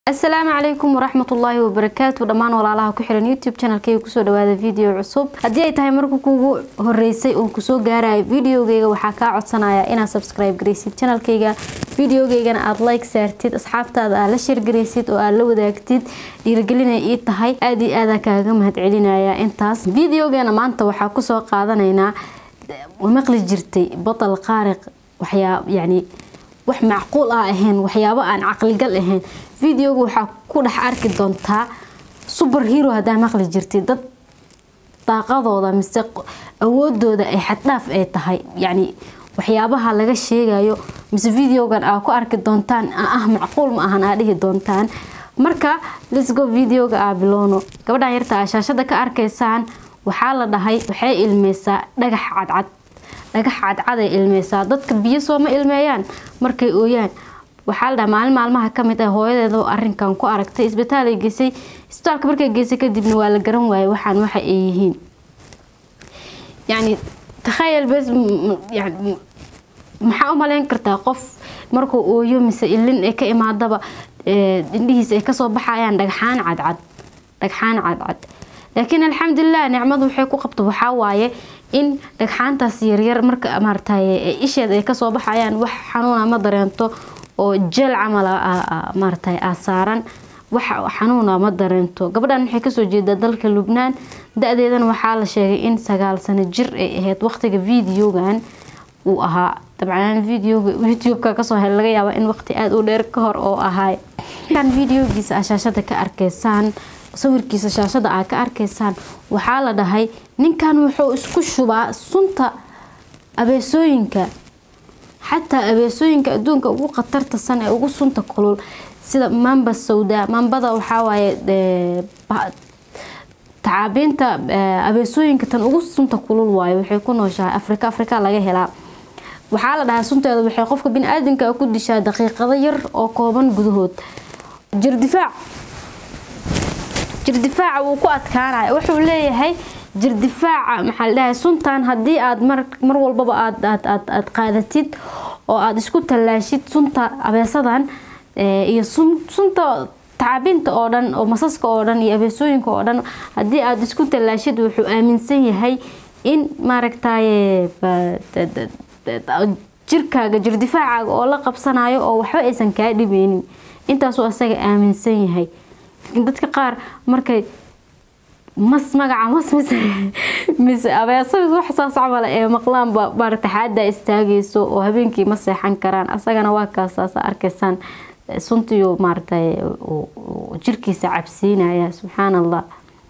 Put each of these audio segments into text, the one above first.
asalaamu calaykum waraxmatullaahi wabarakaatu dhammaan walaalaha ku xiran youtube channelkeyga kusoo dhawaada video cusub haddii ay tahay marka kugu horeysay oo kusoo gaarayo videogeyga waxaa kaa codsanaya inaad subscribe garaysid channelkeyga videogeygana aada like saartid asxaabtaada aad la sheergaraysid oo aad la wadaagtid dhiirigelinay ii tahay aada iyo aadaa kaaga mahadcelinaya intaas videogeena maanta waxaa kusoo qaadanaynaa maqli jirtay batal qaariq waxyaa yani wax macquul ah ahayn waxyaabo aan caqligal ahayn videoga waxaa ku dhex arki doontaa super hero haddaa maqli jirtay dad daaqadooda mise awoodooda ay xaddhaaf ay tahay yacni waxyaabaha laga sheegayo mise videogan aa ku arki doontaan ah macquul ma ahan aa dhihi doontaan marka lisgo videoga aa bilowno gabadhan yarta aa shaashada ka arkaysaan waxaa la dhahay waxay ilmeysaa dhagax cadcad dhagax cadcaday ilmeysaa dadka biyo sooma ilmeeyaan markay ooyaan waxaa la dhaha maalin maalmaha kamid ah hooyadeeda arinkan ku aragtay isbitaalay geysay isbitaalka markay geysay kadibna waa la garan waayay waxaan waxa ay yihiin yani takhayal bes maxaa u malayn kartaa qof markuu ooyo mise ilin ay ka imaadaba indhihiisa ay kasoo baxayaan dhagxaan cadcad dhagxaan cadcad laakiin alxamdulilah nicmadu waxay ku qabto waxaa waaye in dhagxaantaas yaryar marka maarataye isheed ay kasoo baxayaan wax xanuuna ma dareento oo jeel camal maarataye aa saaran wax xanuuna ma dareento gabadhan waxay kasoo jeedaa dalka lubnaan da-deedana waxaa la sheegay in sagaal sano jir ay ahayd waqtiga videogan uu ahaa dabcan videoga youtube-ka kasoo hel laga yaaba in waqti aada u dheer ka hor oo ahaay kan videogiisa aa shaashada ka arkaysaan sawirkiisa shaashada aa ka arkaysaan waxaa la dhahay ninkan wuxuu isku shubaa sunta abeesooyinka xataa abeesooyinka adduunka ugu khatarta san ee ugu sunta kulul sida mamba sawda mambada waxawaaye tacaabiinta abeesooyinka tan ugu sunta kulul waayo waxay ku nooshahay afrika afrika laga helaa waxaa la dhahaa sunteeda waxay qofka bini-aadamka ku dishaa daqiiqado yar oo kooban gudahood jirdifaac jirdifaaca wuu ku adkaanaya wuxuu leeyahay jirdifaaca maxaa la dhahay suntan haddii aad mar walbaba aad qaadatid oo aada isku tallaashid sunta abeesadan iyo sunta tacaabinta oo dhan oo masaska oo dhan iyo abeesooyinka oo dhan haddii aada isku tallaashid wuxuu aaminsan yahay in maaragtaye jirkaaga jirdifaacaaga oo la qabsanayo oo waxba aysan kaa dhibeynin intaasuu asaga aaminsan yahay dadka qaar markay mas magaca mas mise mise abeesa wax saas camala ee maqlaanba maarata xaada istaagayso oo habeenkii ma seexan karaan asagana waa kaasaasa arkaysaan suntiyo maaratay jirkiisa cabsiinaya subxaan allah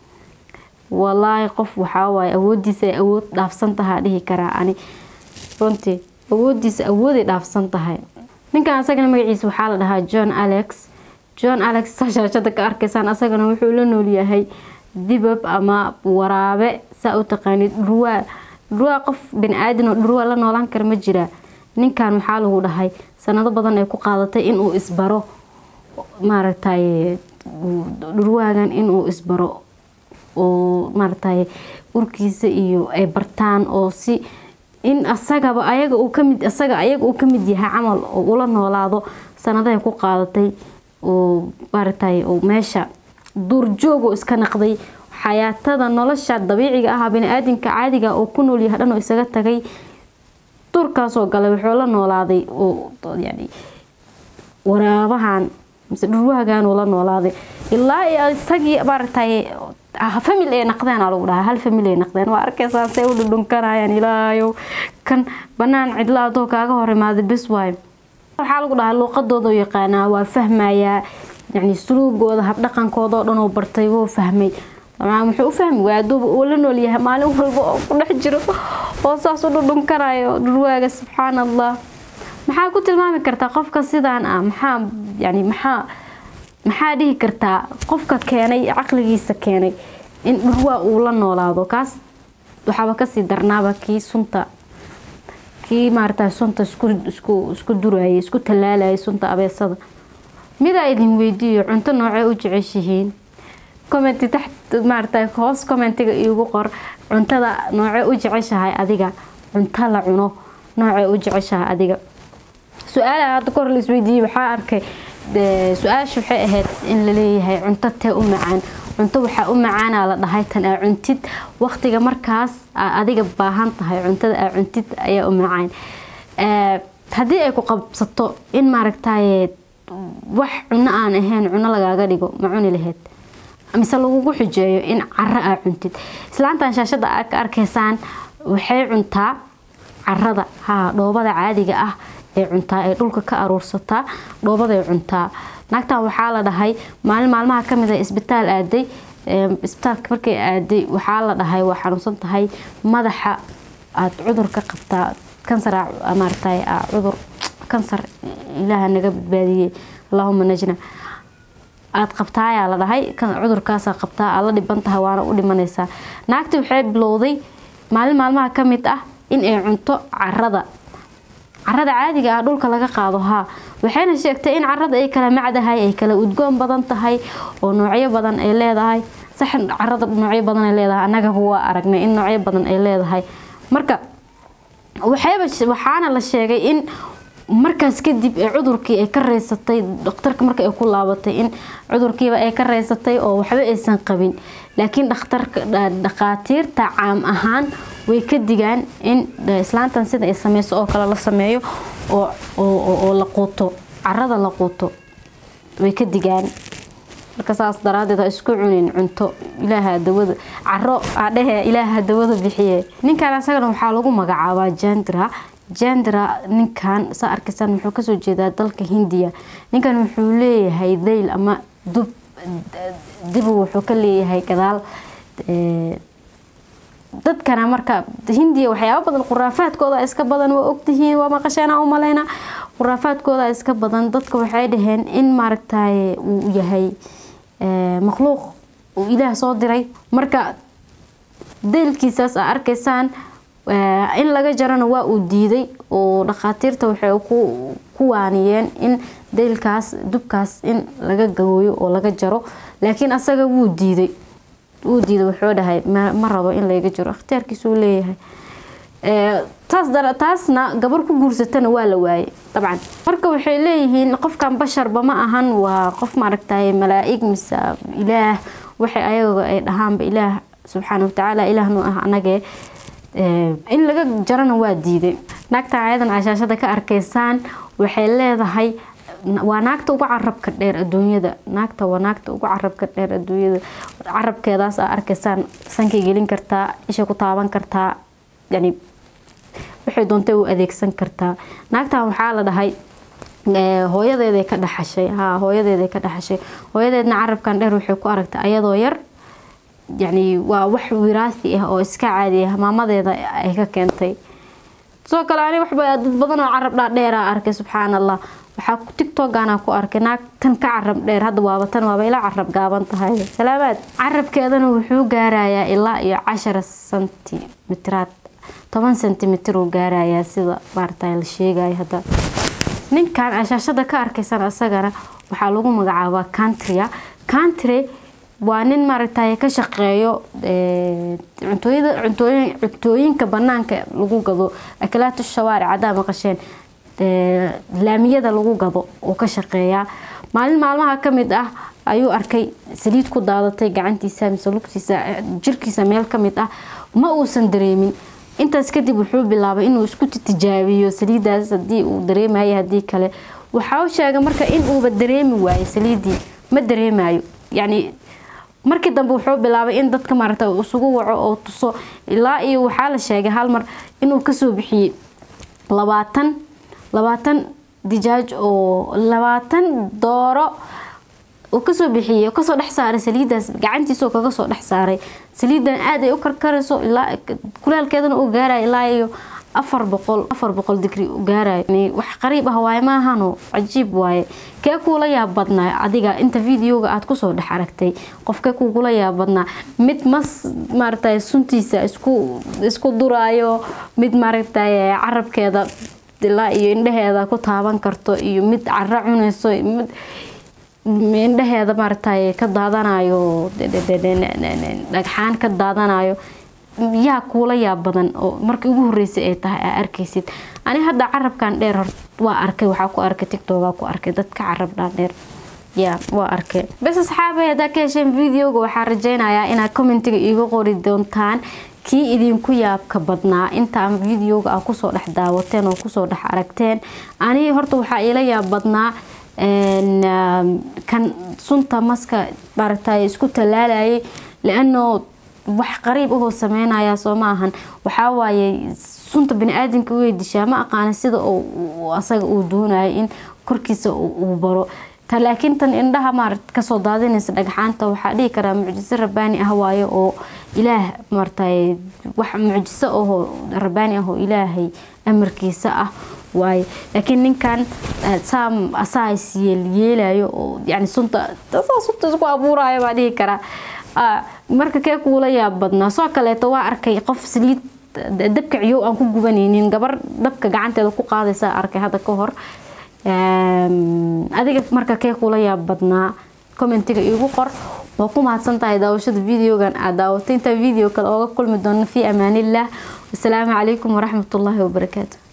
walaahi qof waxaa waaye awoodiisa ay awood dhaafsan tahaa dhihi karaa ani runtii awoodiisa awooday dhaafsan tahay ninkan asagana magaciisa waxaa la dhahaa john alex john alex shaashada ka arkaysaan asagana wuxuu la noolyahay dibab ama waraabe saa u taqaanid dhurwaa dhurwaa qof bani-aadan oo dhurwaa la noolaan kara ma jiraa ninkan waxaa lagu dhahay sanado badan ay ku qaadatay inuu isbaro maaragtay dhurwaagan inuu isbaro oo maaragtay urkiisa iyo ay bartaan oo si in asagaba ayaga uu kamid asaga ayaga uu kamid yahay camal oo ula noolaado sanadahay ku qaadatay oo maaragtay meesha duurjoogoo iska naqday xayaatada nolosha dabiiciga ah bani-aadamka caadiga oo ku noolyahay dhan oo isaga tagay duurkaasoo galay wuxuu la noolaaday oo yani waraabahan mise dhurwaagan uu la noolaaday ilaa isagii maaragtay famil ay naqdeen aa lagu dhahaa hal famil ay naqdeen waa arkaysaan say u dhudhunkanayaan ilaayow kan banaan cidla adoo kaaga hor imaaday bes waayo waxaa lagu dhahaa luuqadooda yaqaanaa waa fahmayaa yani suluugooda habdhaqankooda oo dhan oo bartay wuu fahmay muxuu u fahmi waaya aduuba uu la noolyahay maalin walba oo ku dhex jiro oo saas u dhudhunkanayo dhurwaaga subxaan allah maxaa ku tilmaami kartaa qofka sidaan ah maxaa yani maxaa maxaa dhihi kartaa qofka keenay caqligiisa keenay in dhurwaa uu la noolaado kaas waxaaba kasii darnaaba kii sunta kii maarata sunta isku durayay isku tallaalayay sunta abeesada midaa idin weydiiyo cunto noocee u jeceshihiin commenti taxt maarata hoos commentiga iigu qor cuntada noocee u jeceshahay adiga cunto la cuno noocee u jeceshahay adiga su-aalaha hadda kahor la isweydiiyey waxaa arkay su-aasha waxay ahayd in laleeyahay cunto tee u macaan cunto waxaa u macaanaa la dhahay tan aa cuntid waqtiga markaas aa adiga baahan tahay cuntada aa cuntid ayaa u macaan haddii ay ku qabsato in maaragtaye wax cuno aan ahayn cuno lagaaga dhigo ma cuni laheyd mise lagugu xujeeyo in caro aa cuntid islaantan shaashada aa ka arkaysaan waxay cuntaa carada haa dhoobada caadiga ah ee cuntaa ee dhulka ka aruursataa dhoobaday cuntaa naagtan waxaa la dhahay maalin maalmaha kamid a isbitaal aaday isbitaalka markay aaday waxaa la dhahay waa xanuunsan tahay madaxa aad cudur ka qabtaa kansar maaragtay cudur kansar ilaaha naga badbaadiyey allahuma najna aada qabtaayaa la dhahay cudurkaasaa qabtaa aad la dhiban tahay waana u dhimanaysaa naagti waxay bilowday maalin maalmaha ka mid ah in ay cunto carada carada caadiga ah dhulka laga qaado haa waxayna sheegtay in carada ay kala macdahay ay kala udgoon badan tahay oo noocyo badan ay leedahay sax carada noocyo badan ay leedahay annagaba waa aragnay in noocyo badan ay leedahay marka waxayba waxaana la sheegay in markaas kadib ee cudurkii ay ka reysatay dhakhtarka marka ay ku laabatay in cudurkiiba ay ka reysatay oo waxba aysan qabin laakiin dhakhtarka dhakhaatiirta caam ahaan way ka digaan in islaantan sida ay sameyso oo kale la sameeyo oo la quuto carada la quuto way ka digaan marka saas daraadeed ha isku cunin cunto ilaaha dawada caro adhehe ilaaha dawada bixiye ninkan isagana waxaa lagu magacaabaa jandra jandra ninkan saa arkaysaan wuxuu kasoo jeedaa dalka hindiya ninkan wuxuu leeyahay dayl ama dub dibu wuxuu ka leeyahay gadaal dadkana marka hindiya waxyaaba badan khuraafaadkooda iska badan waa ogtihiin waa maqasheena u maleyna khuraafaadkooda iska badan dadka waxay dhaheen in maaragtay uu yahay makhluuq uu ilaah soo diray marka daylkiisaas aa arkaysaan in laga jarana waa uu diiday oo dhakhaatiirta waxay ku waaniyeen in daylkaas dubkaas in laga gagooyo oo laga jaro laakiin asaga wuu diiday wuu diiday wuxuu dhahay ma rabo in layga jiro ikhtiyaarkiisuu leeyahay taasna gabar ku guursatana waa la waayay dabcan marka waxay leeyihiin qofkan basharba ma ahan waa qof maaragtay malaa-ig mise ilaah waxay ayaga ay dhahaanba ilaah subxaana watacaala ilaahnu ah anagee in laga jarana waa diiday naagtan ayadan cashaashada ka arkaysaan waxay leedahay waa naagta ugu carabka dheer adduunyada naagta waa naagta ugu carabka dheer adduunyada carabkeedaas aa arkaysaan sankay gelin kartaa isha ku taaban kartaa yani waxay doontay u adeegsan kartaa naagtan waxaa la dhahay hooyadeeday ka dhaxashay ha hooyadeeday ka dhaxashay hooyadeedna carabkan dheer waxay ku aragtay ayadoo yar yani waa wax wiraasi ah oo iska caadi ah maamadeeda ay ka keentay sidoo kale ani waxba dad badan oo carab dhaadheera arkay subxaan allah waxaa tictokana ku arkay naag tan ka carab dheer hadda waaba tan waaba ila carab gaaban tahay salaamaad carabkeedana wuxuu gaarayaa ilaa iyo cashara sentimitiraad toban sentimitir uu gaarayaa sida maarata la sheegaya hadda ninkan ashaashada ka arkaysan isagana waxaa lagu magacaabaa contria country waa nin maaragtay ka shaqeeyo cuntooyinka banaanka lagu gado akalaatu shawaaric haddaa maqasheen laamiyada lagu gado uu ka shaqeeyaa maalin maalmaha kamid ah ayuu arkay saliid ku daadatay gacantiisa mise lugtiisa jirkiisa meel kamid ah ma uusan dareemin intaas kadib wuxuu bilaabay inuu isku tijaabiyo saliidaas hadii uu dareemayo hadii kale waxaa u sheegay marka in uuba dareemi waayo saliidii ma dareemayo yani markii dambe wuxuu bilaabay in dadka maaragta isugu waco oo tuso ilaa iyo waxaa la sheegay hal mar inuu kasoo bixiyey labaatan labaatan dijaaj oo labaatan dooro uu kasoo bixiyey kasoo dhex saaray saliidaas gacantiisoo kaga soo dhex saaray saliidan aad ay u karkarayso ilaa kulaalkeedana uu gaaraya ilaa iyo afar boqol afar boqol digri u gaarayo wax qariib ah waaye maahano cajiib waaye kee kuula yaab badnaa adiga inta videoga aad kusoo dhex aragtay qofkee kugula yaab badnaa mid mas maaragtay suntiisa isku isku duraayo mid maaragtay carabkeeda ilaa iyo indhaheeda ku taaban karto iyo mid caro cunayso mid indhaheeda maaragtay ka daadanayo dhagxaan ka daadanayo yaa kuula yaab badan oo markii ugu horeysay ay tahay aa arkaysid ani hadda carabkan dheer hor waa arkay waxaa ku arkay tictoga ku arkay dadka carab dhaadheer ya waa arkay bes asxaabay haddaa ka hesheen videoga waxaa rajeynayaa inaad commentiga iiga qori doontaan kii idinku yaabka badnaa intaan videoga a kusoo dhex daawateen oo kusoo dhex aragteen ani horta waxaa iila yaab badnaa kan sunta maska maaragtay isku tallaalayay liano wax qariib ahoo sameynaya soo ma ahan waxaa waaye sunta bani-aadamka way dishaa ma aqaana sida asaga uu doonayo in korkiisa uu baro laakiin tan indhaha maarad kasoo daadinaysa dhagxaanta waxaa dhihi karaa mucjiso rabbaani ah waaye oo ilaah maartay wax mucjiso ahoo rabbaani ah oo ilaahay amarkiisa ah waaye laakiin ninkan saam asaas yeelayo oo yani sunta sunta isku abuuraya baa dhihi karaa marka kee kuula yaab badnaa soo kaleeto waa arkay qof saliid dabka ciyow aan ku gubanaynin gabar dabka gacanteeda ku qaadaysa arkay hadda ka hor adiga marka kee kula yaab badnaa commentiga iigu qor waa ku mahadsan tahay daawashada videogan aad daawatay intaa video kale ooga kulmi doono fii amaaniillah wasalaamu calaykum waraxmatullaahi wabarakaatu